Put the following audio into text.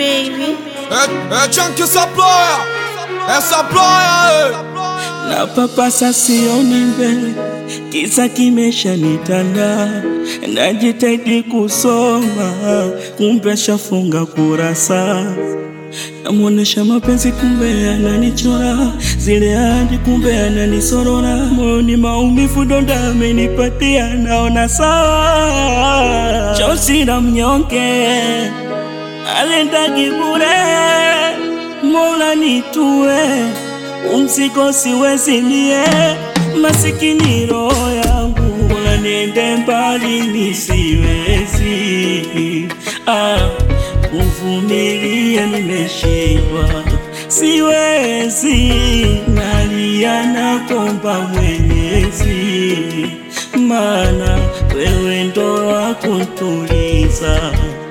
baby. É, é Chunky Supplier, é Supplier, na papasa sioni mbele, kisa kimesha nitanda, najitahidi kusoma, kumbe shafunga kurasa, namwonesha mapenzi, kumbe ananichora zile hadi, kumbe ananisorora, moyoni maumivu, donda amenipatia, naona sawa, chozi la mnyonge alendagi bure, Mola nitue umzigo siwezi mie, masikini roho yangu, Mola niende mbali nisiwezi, ah, kuvumilia nimeshindwa, siwezi, nalia na komba Mwenyezi, maana wewe ndo wakuntuliza